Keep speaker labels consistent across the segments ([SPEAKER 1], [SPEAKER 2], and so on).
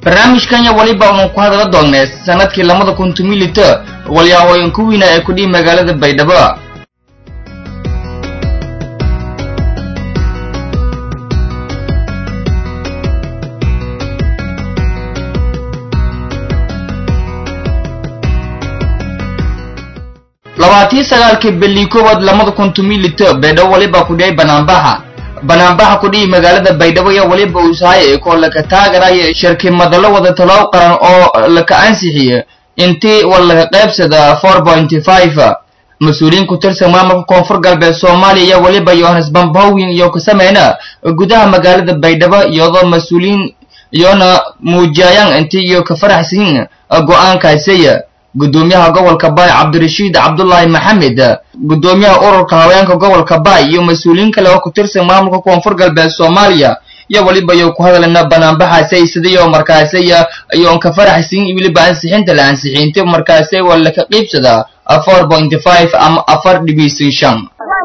[SPEAKER 1] barnaamijkan ya weliba unan ku hadala doonnay sanadkii labada kun tumilita walyahooyan ku wiina ee kudhihi magaalada baydhabo labaatii sagaalkii beli koowaad labada kun tumilita baydhabo weliba kudhiyay banaanbaxa banaanbaxa kudhihi magaalada baydhabo iyo weliba usahay koo laka taagaraya shirki madalo wada talow qaran oo laka ansixiye intii war laga qaybsada four pointy five mas-uuliyiin ku tirsan maamulka koonfur galbeed soomaaliya iyo weliba yohanes bambowin iyo ka sameyna gudaha magaalada baydhabo iyadoo mas-uuliyiin iyona muujiyayaan intii iyo ka faraxsiin go-aankaasiya gudoomiyaha gobolka baay cabdirashiid cabdullaahi maxamed gudoomiyaha ururka haweenka gobolka baay iyo mas-uuliyiin kale oo ku tirsan maamulka koonfur galbeed soomaaliya iyo weliba iyo ku hadalna banaanbaxaasay sidayo markaasaya iyoon ka faraxsiin weliba ansixinta la ansixiintay markaasay waa laka qiibsadaa four pointy five ama afar dhibiisin shan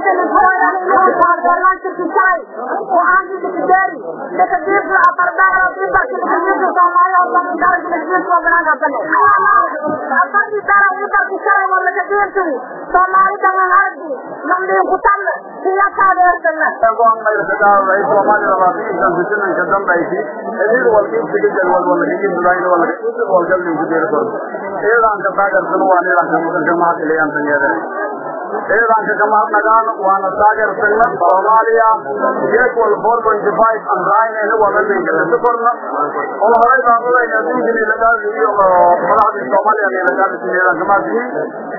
[SPEAKER 2] ciidanka kamaadnagaan waana taageersagna soomaaliya geed wal four pointy five aan raacayna wada leeyahay korna oo horay baan u leeyahay dunjini lagaa iyo madaxda soomaaliya lagaa ciidanka kamaadii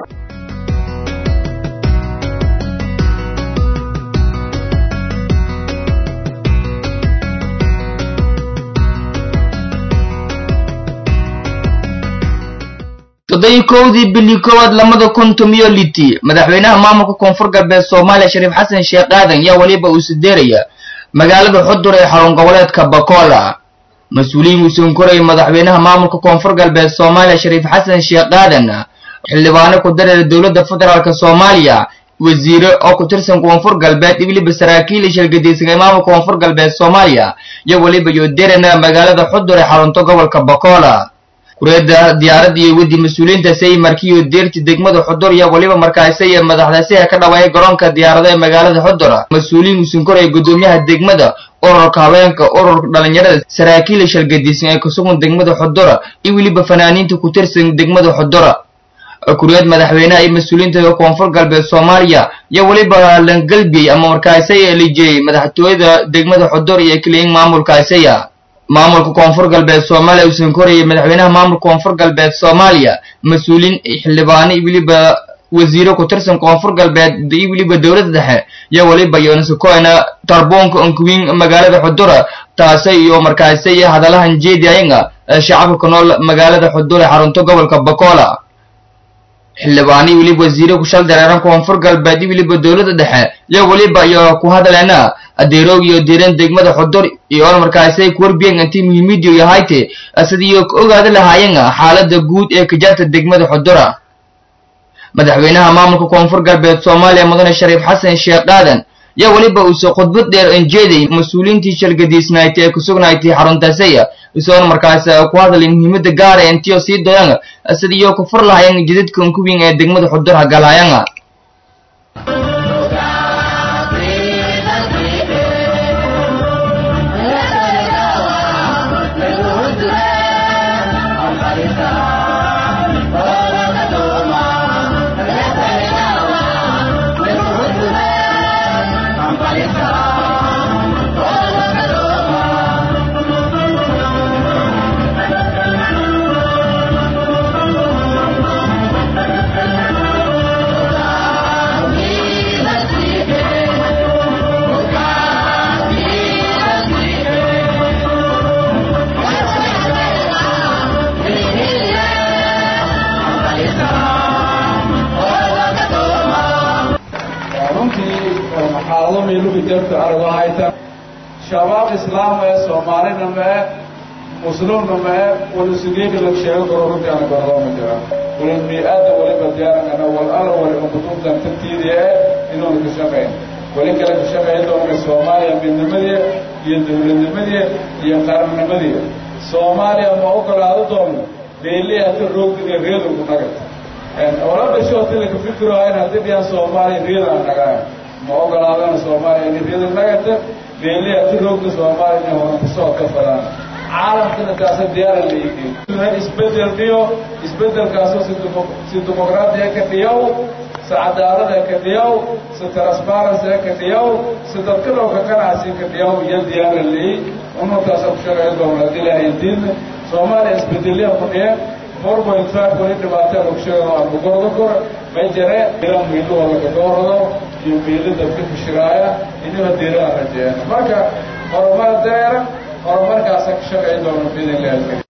[SPEAKER 1] toddobii kowdii bili koowaad labada kun tumiyo liti madaxweynaha maamulka koonfur galbeed soomaaliya shariif xasan sheekh aadan yaa weliba uu sideeraya magaalada xudur ee xarun goboleedka bakola mas-uuliyiin uu sonkorayay madaxweynaha maamulka koonfur galbeed soomaaliya shariif xasan sheekh aadan xildhibaano ku dareera dowladda federaalk soomaaliya wasiire oo ku tirsan koonfur galbeed iyo weliba saraakiil shirgadiisan ee maamulka koonfur galbeed soomaaliya iyo weliba iyo derana magaalada xudur ee xarunta gobolka bakola kureeda diyaaradda iyo wedi mas-uuliyiintaasi markiiyo deerti degmada xudur iyo weliba markaasay madaxdaasiha ka dhawaayay garoonka diyaarada ee magaalada xudur mas-uuliyiin usunkoraya gudoomiyaha degmada ururka haweenka ururka dhalinyarada saraakiila shalgadiisan ee kusugan degmada xudura iyo weliba fanaaniinta ku tirsan degmada xudura kureed madaxweynaha iyo mas-uuliyiinta koonfur galbeed soomaaliya iyo weliba langalbiyey ama markaasay lijiyey madaxtooyada degmada xudur iyo keliyin maamulkaasaya maamulka koonfur galbeed soomaaliya uusan korayay madaxweynaha maamulka koonfur galbeed soomaaliya mas-uuliin xildhibaano iyo weliba wasiiro ku tirsan koonfur galbeed iyo weliba dowladda dhexe iyo weliba yoonasukoyna tarboonka onkuwiin magaalada xudura taasi iyo markaasi hadalahan jeediayanga shacabka ku nool magaalada xudur ee xarunta gobolka bakola xildhibaano iyo weliba wasiiro ku shal dareeran koonfur galbeed iyo weliba dowladda dhexe iyo weliba iyo ku hadaleena adeeroog iyo deeran degmada xudur iyo markaasay kuwarbiyan intii muhiimidiyo yahayte sidii ka ogaada lahaayeen xaalada guud ee kajarta degmada xudura madaxweynaha maamulka koonfur galbeed soomaaliya mudane shariif xasan sheekh aadan yaa weliba uuse khudbad dheer enjeeday mas-uuliyiintii shalgadiisnaaytay ee kusugnaaytay xaruntaasaya isoona markaas ku hadalay muhiimada gaara intiyo sii doyan sidiiyo ku fur lahayan jidadka unkuwiin ee degmada xudur hagalaayanga
[SPEAKER 3] shabaab islaam ee soomaalina mee muslimna mee walisugeega la sheego karo runtii ana gardooma jira wala bini-aadam waliba diyaarangana wal ala waliba kutubtan tartiidi eh inuuna ka shaqayn wali kale ka shaqayn doona soomaaliya midnimadii iyo dowladnimadii iyo qarannimadii soomaaliya ma ogolaado doono beeli ata roogdiga reedogu nagata ola dhashootila fikiro in haddii dhiyaan soomaaliya reedaan nagaan ma ogolaadana soomaaliya in reeda nagata beeli ata roogda soomaaliya inay horan kusoo ka fadaan caalamkana taasa diyaara leeyihiin isbedel dhiyo isbedelkaasoo si dimuqraadiya ka dhiyow si cadaalada ka dhiyow si transparency ka dhiyow si dadkadhowka ganacsi ka dhiyow iyo diyaara leeyi umartaasa ku shaqeyn doona haddii ilaahay diidna soomaaliya isbedelyaha ku dhiye four point five wali dhibaatada ku sheego aan bugorda kor may jare ila miilu wala ka doorado iyo miilu dadka fishiraaya inaba diiraa rajeeyaan marka horumar deera horumarkaasa ka shaqeyn doona biidinlahi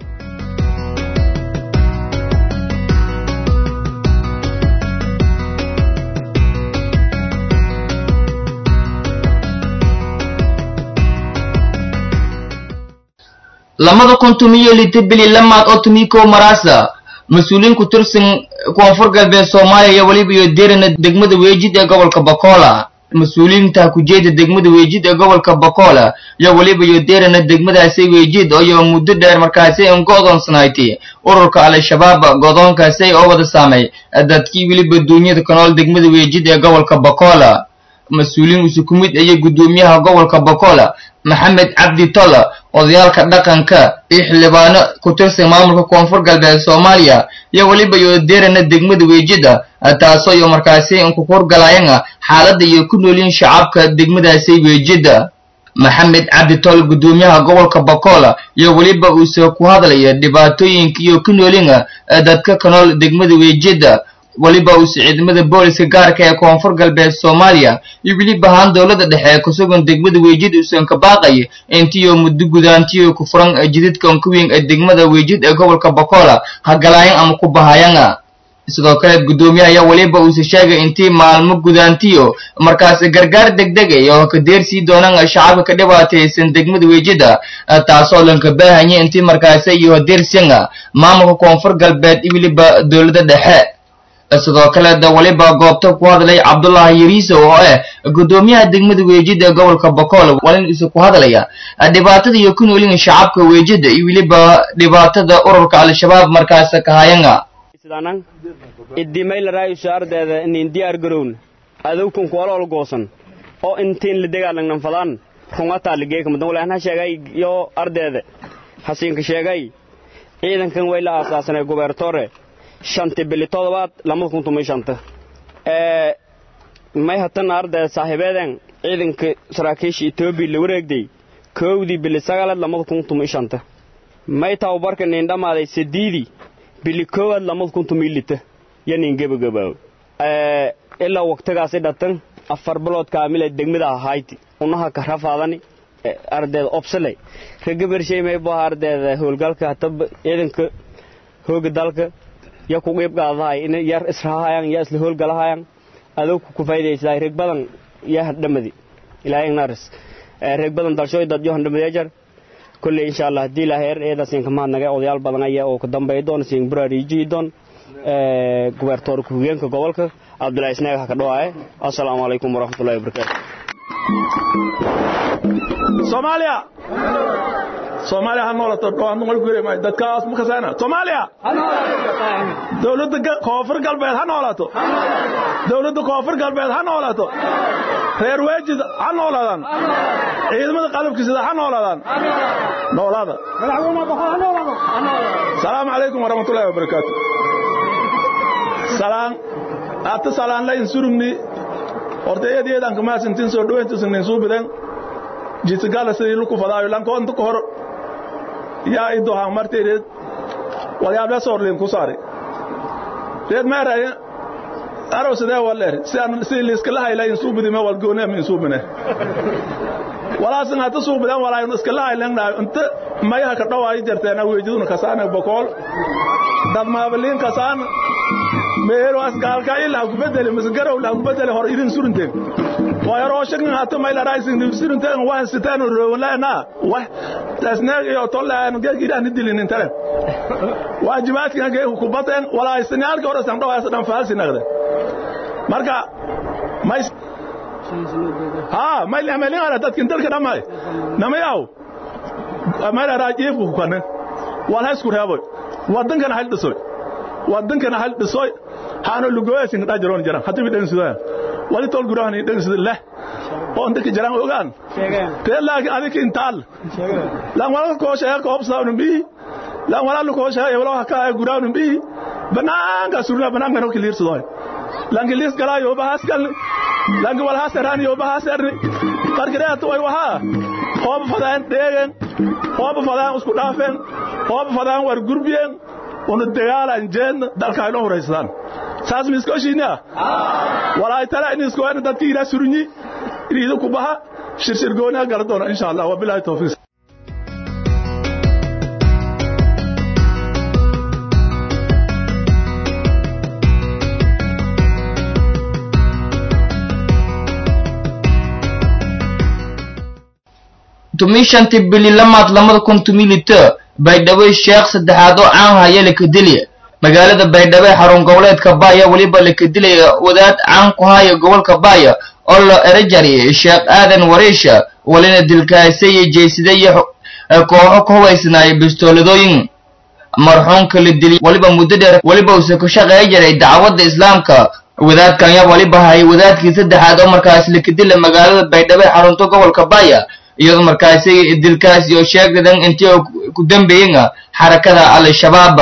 [SPEAKER 1] lamada kun tumiyo lita bili lamaad oo tumiko marasa mas-uuliyiin ku tirsan koonfur galbeed soomaaliya iyo weliba iyo derana degmada weejid ee gobolka bakola mas-uuliyiinta kujeeda degmada weejid ee gobolka bakola iyo weliba iyo derana degmadaasi weejid oo iyo muddo dheer markaasi an go-doonsanayti ururka al-shabaab godoonkaasi oo wada saamay dadkii weliba duunyada ka nool degmada weejid ee gobolka bakola mas-uuliyiin isu ku mid ayay guddoomiyaha gobolka bakola maxamed cabdi tola odayaalka dhaqanka iyo xildhibaano ku tirsan maamulka koonfur galbeed soomaaliya iyo weliba iyo derana degmada weejida taasoo iyo markaasi inku horgalaayana xaaladda iyo ku noolyiin shacabka degmadaasi weejida maxamed cabdi tol guddoomiyaha gobolka bakola iyo weliba uuse ku hadlaya dhibaatooyinka iyo ku noolina dadka ka nool degmada weejida weliba uuse ciidamada booliska gaarka ee koonfur galbeed soomaaliya iyo weliba ahaan dowladda dhexe ee kusugan degmada weejid uusan ka baaqaya intiyo muddo gudaantiyo ku furan jididkan ku weyn ee degmada weejid ee gobolka bakola hagalaayan ama ku bahayana sidoo kale guddoomiyaha ayaa weliba uuse sheegay intii maalmo gudaantiyo markaasi gargaar degdegay oo ka deersii doonaan shacabka ka dhibaataysan degmada weejida taasoo lanka baahanya intii markaasi iyo deersiyana maamulka koonfur galbeed iyo weliba dowladda dhexe sidoo kale da weliba goobta ku hadlay cabdullaahi yariiso oo ah guddoomiyaha degmada weejida ee gobolka bakool walin isu ku hadlaya dhibaatada iyo ku noolin shacabka weejida iyo weliba dhibaatada ururka al-shabaab markaas kahayanga
[SPEAKER 4] idimaylaraayiso ardeeda inin diyaar garowna adowkan kuwalool goosan oo intiin la dagaalagnan fadaan rungataa ligeekamadan walaanha sheegay yo ardeeda hasiinka sheegay ciidankan way la aasaasanay gubertore shanti bili todobaad lamada kun tumay shanta may hatana ardayda saaxiibeeden ciidanka saraakiisha etoobiya la wareegday koowdii bili sagalaad lamada kun tumay shanta may tababarka nin dhammaaday sadiidii bili koowaad lamada kun tumay lita yo nin gebagabaaw ilaa waqtigaasi dhatan afar bilood kaamila degmada ahayti unaha ka rafaadani ardayda obsale ragabarshay may baa ardayda howlgalka hataba ciidanka hooga dalka ya ku qiib qaadahay in yar israahayan ya isla howlgalahayan adowku ku faydaysaa reg badan ya hadhamadi ilaahay naris reg badan dalshooy dad yo handhamadi ajar kulley insha allah haddii ilaahay er eeda siinka mahadnaga odayaal badan aya oo ku dambeey doon siin buraariijii doon gubertoor ku-higeenka gobolka cabdullaahi isnaag ha ka dhawaaye assalaamu calaykum waraxmatullahi wabarakaatu
[SPEAKER 5] soomaaliya soomaaliya ha noolato dhawaan noqol gure dadkaas ma kasaana soomaaliya dowladda koonfur galbeed ha noolaato dowladda koonfur galbeed ha noolaato reer weejid ha noolaadaan ciidamada qalabkiisida ha noolaadaan noolaada salaamu calaykum waraxmatullaahi wabarakaatu salaan ata salaan layn surugni horta eed eedan kamaasintin soo dhaweyntiisnin suubiden jitgala sidii luku fadaayo lankoonta ka hor yaa i dohaan martii reed walyaable soorliin ku saari reed meeraye arow sidee waleer sidii liiskala hayla in suubidime walgoone min suubine walaasin hata suubiden walaayin iskala haylengnaayo inta mayaha ka dhawaayi jarteena weejiduna kasaane bokool dad maabaliin kasaan meero asgaalka ilaa ku bedeli misgarow la ku bedeli hor idin surinteen wayaroo shaqin hata mayla raisin surinteen waan sitaan roowlana wax tasneeg iyo tolaan geegidaan dilin intare waajibaadkina geeg ku bateen walaa isnaalka hore san dhawaas dhan faalsi naqde marka may ha may la melin ara dadkin dalka dhamay namayaw meelaraa jiifku ku kanne wal haysku reeboy waddankana hal dhisoy waddankana hal dhisoy haano lugoyaasin dhaa jiroon jiran haddii midhan sidaya wali tol gurahan idhan sida leh oo ndaki jiran ogaan tee laakiin adik intaal lan wala ko sheega ko obsaawnu bi lan wala ko sheega yewlo haka ay guraawnu bi banaanka surna banaanka no kilir sidoy lan kilis gala yo bahas gal lan wala hasaran yo bahas erni qarqare to ay waha hoob fadaan dheegen hoob fadaan isku dhaafeen hoob fadaan war gurbiyeen unu dagaalan jeen dalka ay loo horeysaan saas mi isko shiina walaay tala in isko ana dadki ila surunyi iriido ku baha shirshir goona garan doona insha Allah wa billahi tawfiq
[SPEAKER 1] tumishanti bili lamaad lamada kun tumilita baydhabo sheekh saddexaad oo caan haya lakadilya magaalada baydhabo ee xarun goboleedka baaya weliba lakadilaya wadaad caan ku haya gobolka baaya oo la erajari sheekh aadan wariisha walina dilkaasaya jeysadaya kooxo ka hubaysnaaya bistooladooyin marxuumka la dilay weliba muddo dheer weliba uuse ku shaqeeya jiray dacwadda islaamka wadaadkan yaa waliba hayay wadaadkii saddexaad oo markaas lakadila magaalada baydhabo ee xarunta gobolka baaya iyadoo markaasi dilkaas iyo sheegdadan intii ku dambeeyen xarakada al-shabaab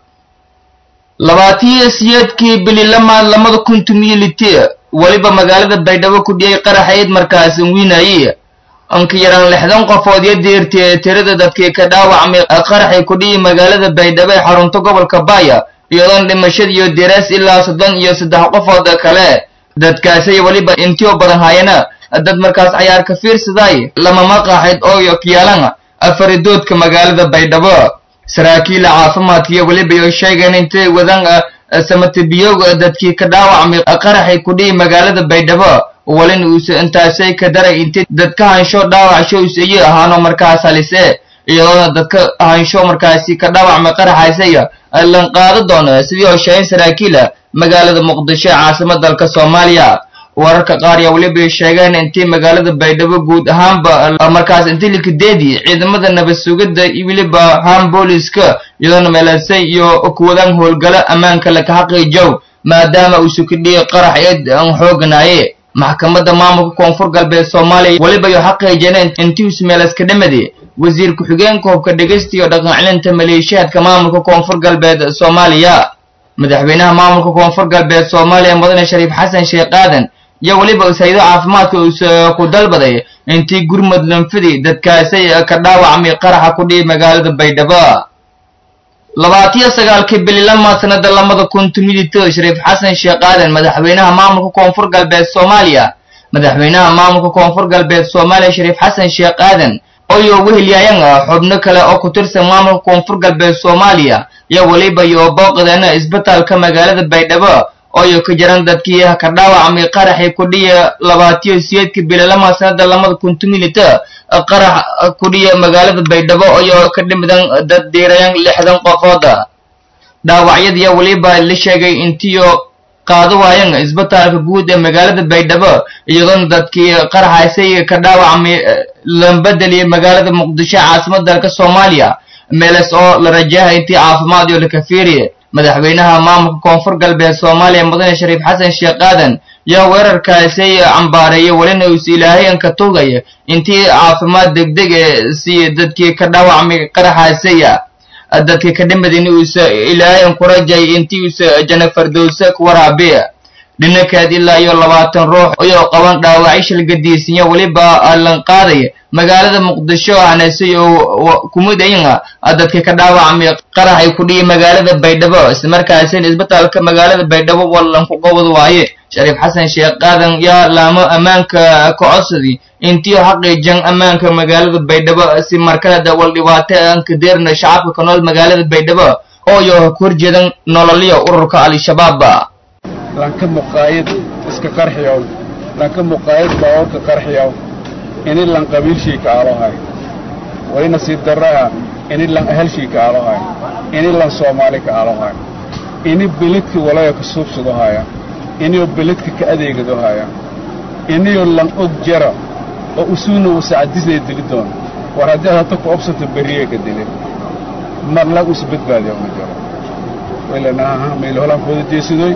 [SPEAKER 1] labaatiyo siyeedkii bili lamaad lamada kun tumiliti weliba magaalada baydhabo ku dhiyay qaraxayd markaas wiinaye anka yaraan lixdan qofood iyo deerti tirada dadkii ka dhaawacmay qaraxay ku dhiyi magaalada baydhabo ee xarunta gobolka baaya iyadoon dhimashada iyo diraas ilaa soddon iyo saddex qofood kale dadkaasay weliba intio badan hayana dad markaas cayaar ka fiirsaday lama maqaaxid oo kiyaalan afaridoodka magaalada baydhabo saraakiila caafimaadkiiyo weliba iyo sheegeen intay wadan samatabiyoog dadkii ka dhaawacmay qaraxay ku dhihi magaalada baydhabo walin uuse intaasay ka daray intay dadka hansho dhaawacsho useeye ahaano markaas halise iyadoona dadka hansho markaasi ka dhaawacmay qaraxaasaya lan qaado doono sidii oo sheegeen saraakiila magaalada muqdisho ee caasimada dalka soomaaliya wararka qaar yaa weliba sheegeen intii magaalada baydhabo guud ahaanba markaas intii likadeedii ciidamada nabad sugidda iyo weliba haan booliska iyadoona meelansay iyo kuwadaan howlgalo ammaanka laka xaqiijow maadaama uu sukidhiyay qarax eed aan xooganaaye maxkamadda maamulka koonfur galbeed soomaaliya weliba iyo xaqiijineen intii uus meelaska dhamadi wasiir ku-xigeenka hubka dhegeysta iyo dhaqan celinta maleeshiyaadka maamulka koonfur galbeed soomaaliya madaxweynaha maamulka koonfur galbeed soomaaliya mudane shariif xasan sheekh aadan iyo weliba usaydo caafimaadka uuse ku dalbaday intii gurmud lanfidi dadkaasay ka dhaawacmay qaraxa ku dhihi magaalada baydhabo labaatiyo sagaalkii bili lamaad sanada lamada kun tumidito shariif xasan sheekh aadan madaxweynaha maamulka koonfur galbeed soomaaliya madaxweynaha maamulka koonfur galbeed soomaaliya shariif xasan sheekh aadan oyo wehelyayan xubno kale oo ku tirsan maamulka koonfur galbeed soomaaliya iyo weliba iyo booqdeena isbitaalka magaalada baydhabo ooyo ka jiran dadkii ka dhaawacmay qaraxii ku dhiya labaatiyo siyeedka bililama sanada lamada kun tumilita qarax ku dhiya magaalada baydhabo ooyo ka dhimidan dad diirayan lixdan qofooda dhaawacyadiiya weliba la sheegay intiyo qaado waayan isbitaalka guud ee magaalada baydhabo iyadoona dadkii qaraxaysay ka dhaawacmay lambedeliya magaalada muqdisho caasimada dalka soomaaliya meeles oo la rajaha intii caafimaad iyo lakafiiriye madaxweynaha maamulka koonfur galbeed soomaaliya mudane shariif xasan sheekh aadan yaa weerarkaasay cambaareeyay welina uus ilaahay anka tugaya intii caafimaad degdeg ee si dadkii ka dhaawacmay qaraxaasaya dadkii ka dhimadin uus ilaahay an ku rajay intii uus janafardowse ku waraabiya dhinankeed ilaa iyo labaatan ruux ayoo qaban dhaawacyo shilgadiisinya weliba lan qaadaya magaalada muqdisho aanasay oo kumidayna dadka ka dhaawacmay qarax ay ku dhihi magaalada baydhabo islamarkaasina isbitaalka magaalada baydhabo wallan ku qabad waaye shariif xasan sheekh qaadan yaa laamo ammaanka ka codsadi intii xaqiijan ammaanka magaalada baydhabo si markaleda wal dhibaato aan ka deerna shacabka ka nool magaalada baydhabo oo iyo ku horjeedan nololyo ururka al-shabaab
[SPEAKER 3] lanka muqaayad iska qarxiyow lanka muqaayad baawarka qarxiyow ini lan qabiilshiika aalohay wali nasiib darraha ini lan ahalshiika aalohay ini lan soomaali ka aalohay ini beledka walaya ka suubsadohaya inio beledka ka adeegadohaya inio lan og jara oo usuuna uu sacadisay dili doona war haddii ad hata ku obsato berriye ka dilin marlag usi badbaadiya ma jiro waylanaha mayl holaan fooda jeesidoy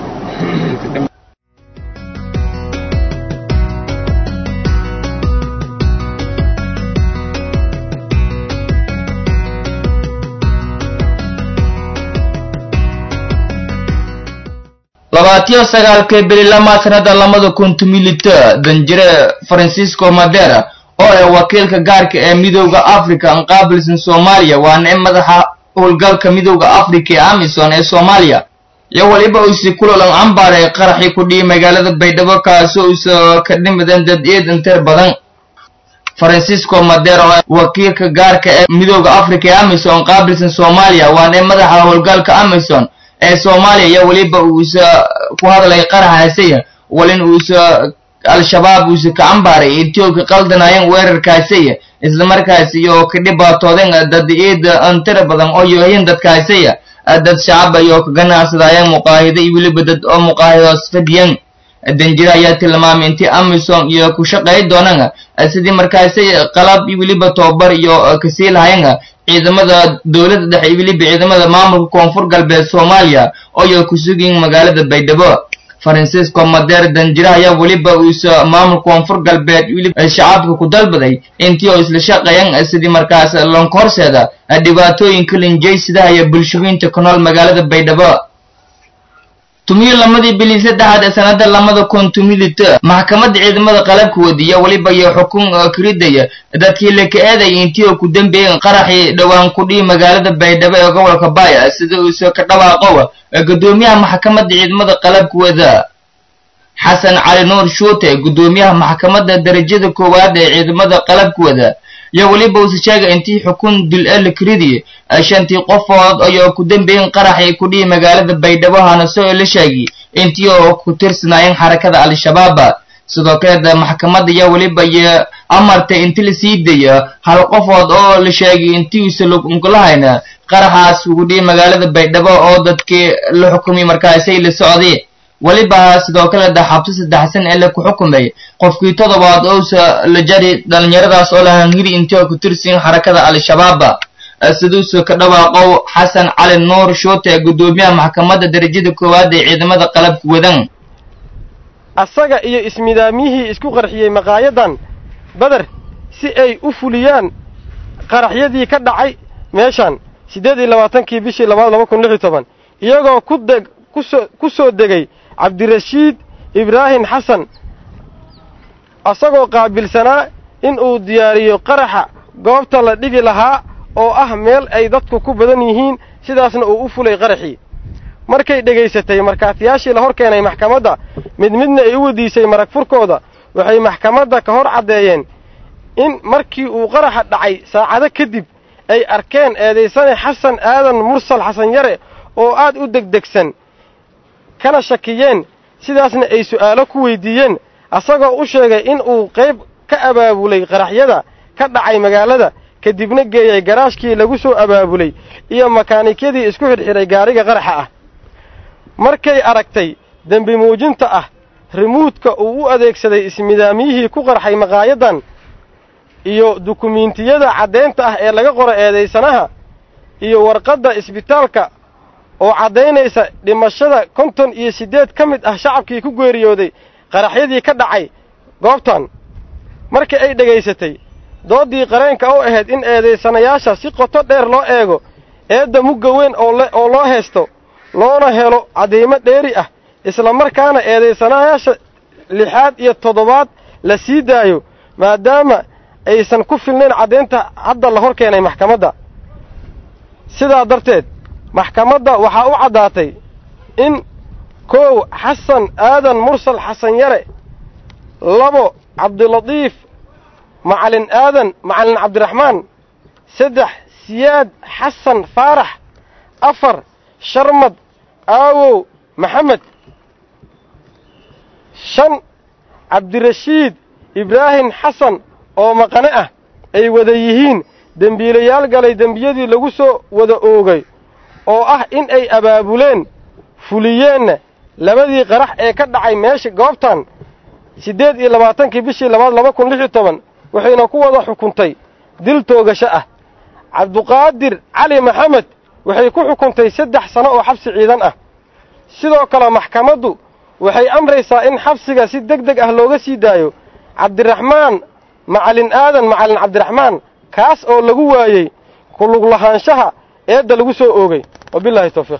[SPEAKER 1] labaatiyo sagaalkii bili lamaad sanada labada kun tumilita danjire francisco madera oo ah wakiilka gaarka ee midowda africa an qaabilsan soomaaliya waana in madaxa howlgalka midowda africa ee amison ee soomaaliya iyo weliba usi kulolan cambaar ee qaraxii ku dhiyay magaalada baydhabo kaasoo usa ka dhimidan dad eedan tir badan francisco madera oo wakiilka gaarka ee midowda africa ee amison qaabilsan soomaaliya waana in madaxa howlgalka amison ee soomaaliya iyo weliba uusa ku hadlay qaraxaasaya walin uusa al-shabaab uusa ka cambaaray etioobka qaldanayan weerarkaasaya islamarkaasi iyo ka dhibaatooden dad eeda antira badan oo yohayin dadkaasaya dad shacaba iyo ka ganacsadaayan muqaahido iyo weliba dad oo muqaahidoos fadhiyan danjire ayaa tilmaamay intii amison iyo ku shaqay doonaan sidii markaasi qalab iyo weliba tobabar iyo kasii lahayan ciidamada dowladda dhexe iyo weliba ciidamada maamulka koonfur galbeed soomaaliya oo iyo ku sugayin magaalada baydhabo francisco madeer danjire ayaa weliba uusa maamulka koonfur galbeed weliba shacabka ku dalbaday intii oo isla shaqeeyan sidii markaas lonka horseeda dhibaatooyinka linjaysidaha iyo bulshooyinta ku nool magaalada baydhabo tumiyo lamadii bili saddexaad ee sanada lamada kun tumilita maxkamadda ciidamada qalabka wadiya weliba iyo xukun kiridaya dadkii laka eedaya intii oo ku dambeeyeen qaraxii dhowaan ku dhihi magaalada baydhabo ee gobolka baaya sida uusa ka dhawaaqowa gudoomiyaha maxkamadda ciidamada qalabka wada xasan cali nuur shuute gudoomiyaha maxkamadda darajada koowaad ee ciidamada qalabka wada iyo weliba uusa sheegay intii xukun dil e la kiridi shantii qofood ayoo ku dambeeyen qaraxii ku dhihi magaalada baydhabo hanaso la sheegi intii oo ku tirsanaayeen xarakada al-shabaaba sidoo kaleed maxkamadda iyo weliba iyo amartay inti la sii daya hal qofood oo la sheegay intii uusa lagulahayna qaraxaas ugu dhihi magaalada baydhabo oo dadkii la xukumay markaasay la socday weliba sidoo kale da xabsi saddexsan ee la ku xukumay qofkii todobaad ousa la jari dhalinyaradaas oo lahan hiri intii oo ku tirsiin xarakada al-shabaaba siduusa ka dhawaaqow xasan cali nuur shuute gudoomiyaha maxkamadda darajada koowaad ee ciidamada qalabka wadan
[SPEAKER 6] asaga iyo ismidaamyihii isku qarxiyey maqaayadan beder si ay u fuliyaan qaraxyadii ka dhacay meeshan siddeed iyo labaatankii bishii labaad laba kun lix iyo toban iyagoo ku deg kusoo ku soo degay cabdirashiid ibraahim xasan asagoo qaabilsanaa in uu diyaariyo qaraxa goobta la dhigi lahaa oo ah meel ay dadku ku badan yihiin sidaasna uu u fulay qaraxii markay dhegaysatay markhaatiyaashii la hor keenay maxkamadda mid midna ay u wadiisay marag furkooda waxay maxkamadda ka hor caddeeyeen in markii uu qaraxa dhacay saacado kadib ay arkeen eedaysane xasan aadan mursal xasan yare oo aad u degdegsan kana shakiyeen sidaasna ay su'aalo ku weydiiyeen asagoo u sheegay in uu qayb ka abaabulay qaraxyada ka dhacay magaalada kadibna geeyay garaashkii lagu soo abaabulay iyo makaanikyadii isku xidhxidhay gaariga qaraxa ah markay aragtay dembi muujinta ah rimuudka uu u adeegsaday ismidaamyihii ku qarxay maqaayadan iyo dukumiintiyada caddaynta ah ee laga qoro eedaysanaha iyo warqadda isbitaalka oo caddaynaysa dhimashada konton iyo siddeed ka mid ah shacabkii ku geeriyooday qaraxyadii ka dhacay goobtan markii ay dhegaysatay dooddii qareenka u ahayd in eedaysanayaasha si qoto dheer loo eego eedda mugga weyn oo loo haysto loona helo caddiimo dheeri ah isla markaana eedaysanayaasha lixaad iyo toddobaad la sii daayo maadaama aysan ku filnayn caddaynta hadda la hor keenay maxkamadda sidaa darteed maxkamadda waxaa u caddaatay in kow xasan aadan mursal xasan yare labo cabdilatiif macalin aadan macalin cabdiraxmaan saddex siyaad xasan faarax afar sharmad aawow maxamed shan cabdirashiid ibraahim xasan oo maqane ah ay wada yihiin dembiilayaal galay dembiyadii lagu soo wada oogay oo ah in ay abaabuleen fuliyeenna labadii qarax ee ka dhacay meesha goobtan siddeed iyo labaatankii bishii labaad laba kun lix iyo toban waxayna ku wada xukuntay dil toogasho ah cabduqaadir cali maxamed waxay ku xukuntay saddex sano oo xabsi ciidan ah sidoo kale maxkamaddu waxay amraysaa in xabsiga si deg deg ah looga sii daayo cabdiraxmaan macalin aadan macalin cabdiraxmaan kaas oo lagu waayey kulug lahaanshaha eedda lagu soo oogay wabilaahi tawfiiq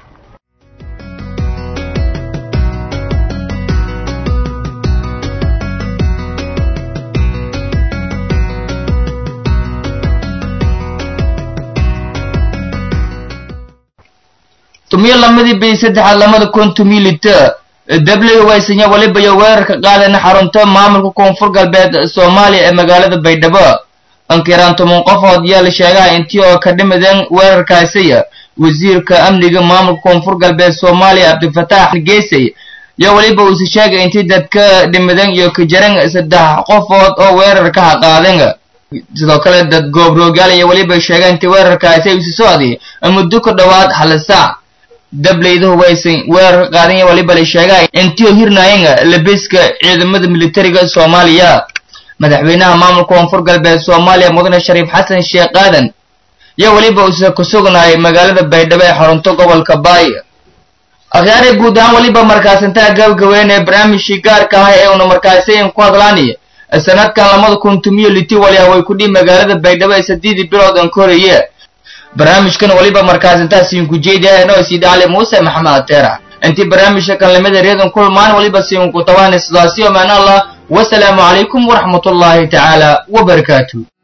[SPEAKER 1] tumiyo lamadii bii saddexaad lamada kun tumiyo lita dabley waysanya weliba iyo weerarka qaadana xarunta maamulka koonfur galbeed soomaaliya ee magaalada baydhabo ankiraan toban qofood yaa la sheegaha intii oo ka dhimadeen weerarkaasiya wasiirka amniga maamulka koonfur galbeed soomaaliya cabdifataax geesay yaa weliba uuse sheegay intii dadka dhimadeen iyo ka jaran saddex qofood oo weerarka ha qaadeen sidoo kale dad goobroogaal iyo weliba sheegeen intii weerarkaasi ay usi socday muddo ku dhowaad hal saac dableyduhu waysan weerarka qaadanya waliba la sheegaa intii hirnaayeen labiska ciidamada militariga soomaaliya madaxweynaha maamulka koonfur galbeed soomaaliya mudane shariif xasan sheekh aadan yaa weliba uuse ku sugnaayay magaalada baydhabo ee xarunto gobolka baay akhyaare guud ahaan weliba markaasintaa gabagabeyn ee barnaamijkii gaarka ah ee una markaasiin ku hadlaanay sanadkan lamada kun tumiyo liti waliha way ku dhihi magaalada baydhabo ee sadeedii bilood aan ka horeeye barnaamijkan waliba markaas intaasiin ku jeedahay noo sii dhaclay muuse maxamed ateera intii barnaamijka kanlamada reedan kulmaan waliba siin ku tabaanay sidaasi omaan allah wasalaamu calaykum waraxmatullaahi tacaala wabarakaatu